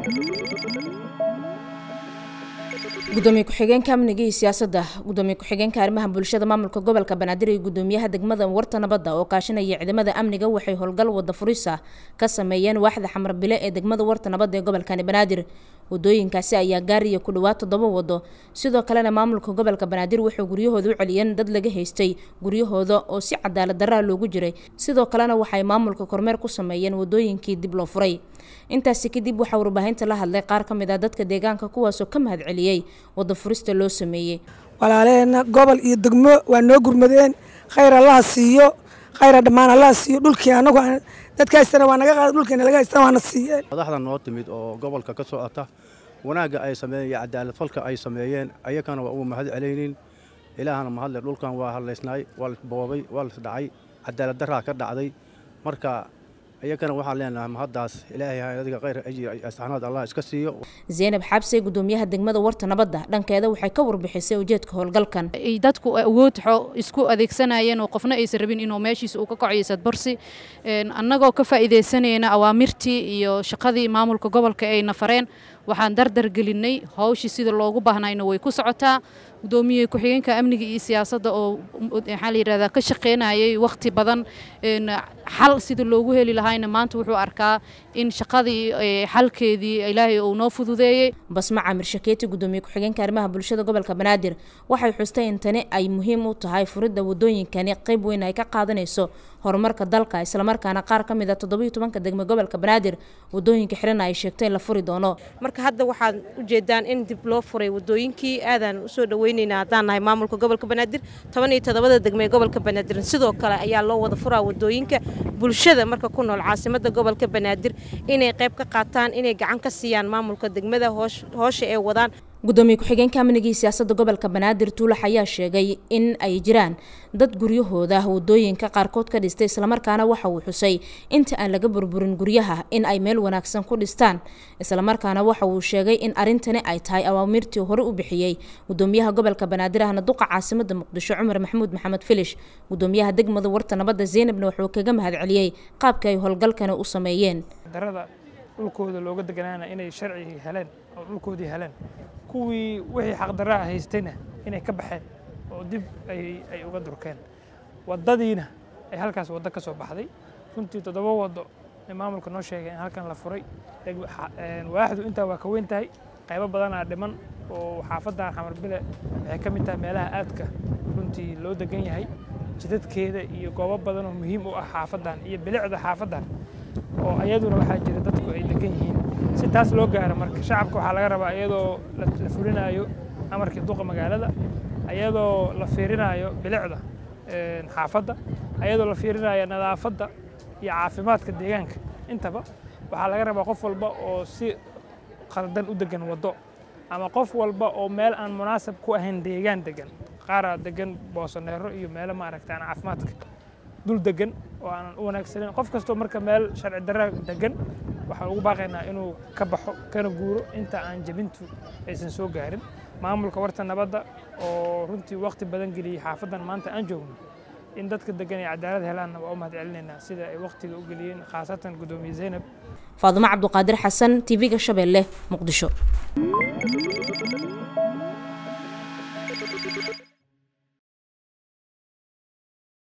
gudoomiye ku-xigeenka amniga iyo siyaasadda gudoomiye ku-xigeenka arrimaha bulshada maamulka gobolka banaadir iyo gudoomiyaha degmada warta nabadda oo kaashanaya ciidamada amniga waxay howlgal wada furisa ka sameeyeen waaxda xamar bile ee degmada warta nabadda ee gobolkani banaadir wadooyinkaasi ayaa gaaraya ku dhawaad toddoba wado sidoo kalena maamulka gobolka banaadir wuxuu guryahooda u celiyeen dad laga haystay guryahooda oo si cadaalad daraa loogu jiray sidoo kalena waxay maamulka kormeer ku sameeyeen wadooyinkii dib loo furay intaasi kadib waxaa warbaahinta la hadlay qaar ka mid ah dadka deegaanka kuwaasoo ka mahad celiyey wada furista loo sameeyey walaaleena gobol iyo degmo waa noo gurmadeen khayr allaha siiyo khayra dhammaan allaha siiyo dhulkii anagu dadka haystana waa naga qaada dhulkiina laga haystana waana siiyeen madaxda noo timid oo gobolka ka socota wanaagga ay sameeyeen iyo cadaalad falka ay sameeyeen ayakana waa ugu mahad celaynin ilaahana mahadle dhulkan waa hadlaysnaay waa laisboobay waa laisdhacay cadaalad daraa ka dhacday marka iyakana waxaan leenahay mahaddaas ilaahay hayadiga khayr ajir asxaanaad allah iska siiyo zaynab xabse gudoomiyaha degmada warta nabadda dhankeeda waxay ka warbixisay ujeedka howlgalkan ay dadku awood isku adeegsanayeen oo qofna aysan rabin inuu meeshiisa uu ka kaciyo sadbarsi annagoo ka faa'iidaysanayna awaamirtii iyo shaqadii maamulka gobolka ay nafareen waxaan dardar gelinay hawshii sida loogu baahnayna way ku socotaa gudoomiye ku-xigeenka amniga iyo siyaasadda oo maxaa la yidhahdaa ka shaqaynayay wakhti badan xal sida loogu heli lahayna maanta wuxuu arkaa in shaqadii xalkeedii ilaahay uu noo fududeeyey basma camir shakeeti gudoomiye ku-xigeenka arrimaha bulshada gobolka banaadir waxay xustay in tani ay muhiim u tahay furidda wadooyinkani qayb weyn ay ka qaadanayso horumarka dalka islamarkaana qaar ka mid a toddobiyo tobanka degme gobolka banaadir wadooyinka xirana ay sheegtay in la furi doono marka hadda waxaad ujeedaan in dib loo furay wadooyinkii aadaan usoo dhaweyneynaa haddaan nahay maamulka gobolka banaadir toban iyo toddobada degme ee gobolka banaadir sidoo kale ayaa loo wada furaa wadooyinka bulshada marka ku nool caasimada gobolka banaadir inay qayb ka qaataan inay gacan ka siiyaan maamulka degmada hoosha ee wadaan gudoomiye ku-xigeenka amniga iyo siyaasadda gobolka banaadir tuulax ayaa sheegay in ay jiraan dad guryahooda wadooyinka qaarkood ka dhistay islamarkaana waxa uu xusay inta aan laga burburin guryaha in ay meel wanaagsan ku dhistaan islamarkaana waxa uu sheegay in arintani ay tahay awaamirtii hore u bixiyey gudoomiyaha gobolka banaadir ahna duqa caasimada muqdisho cumar maxamuud maxamed filish gudoomiyaha degmada warta nabadda zeynabna wuxuu kaga mahad celiyey qaabka ay howlgalkani u sameeyeen dhulkooda looga deganaana inay sharcigii heleen oo dhulkoodii heleen kuwii wixii xaqdarraa haystayna inay ka baxeen oo dib ay uga durkeen waddadiina ay halkaas waddo ka soo baxday runtii toddoba waddo ee maamulka noo sheegay in halkan la furay waaxdu intaa waa ka weyn tahay qaybo badanaa dhiman oo xaafaddan xamarbile waxay ka mid tahay meelaha aadka runtii loo degan yahay jidadkeeda iyo goobo badan oo muhiim u ah xaafaddan iyo bilicda xaafaddan oo ayaduna waxaa jira dadku ay degan yihiin si taas loo gaaro marka shacabka waxaa laga rabaa iyadoo la fulinayo amarkii duqa magaalada ayadoo la fiirinayo bilicda xaafadda ayadoo la fiirinayo nadaafadda iyo caafimaadka deegaanka intaba waxaa laga rabaa qof walba oo si qaldan u degan waddo ama qof walba oo meel aan munaasab ku ahayn deegaan degan qaaraa degan boosaneero iyo meelo maaragta aan caafimaadka dul degan oo aanan u wanaagsaneyn qof kastoo marka meel sharci darra degan waxaan ugu baaqaynaa inuu ka baxo kana guuro inta aan jebintu aysan soo gaarin maamulka warta nabadda oo runtii waqti badan geliyey xaafaddan maanta aan joogno in dadka degan ay cadaalad helaanna waa u mahad celinaynaa sida ay waqtiga u geliyeen khaasatan gudoomiye zaynab faadimo cabduqaadir xasan tv-ga shabeelle muqdisho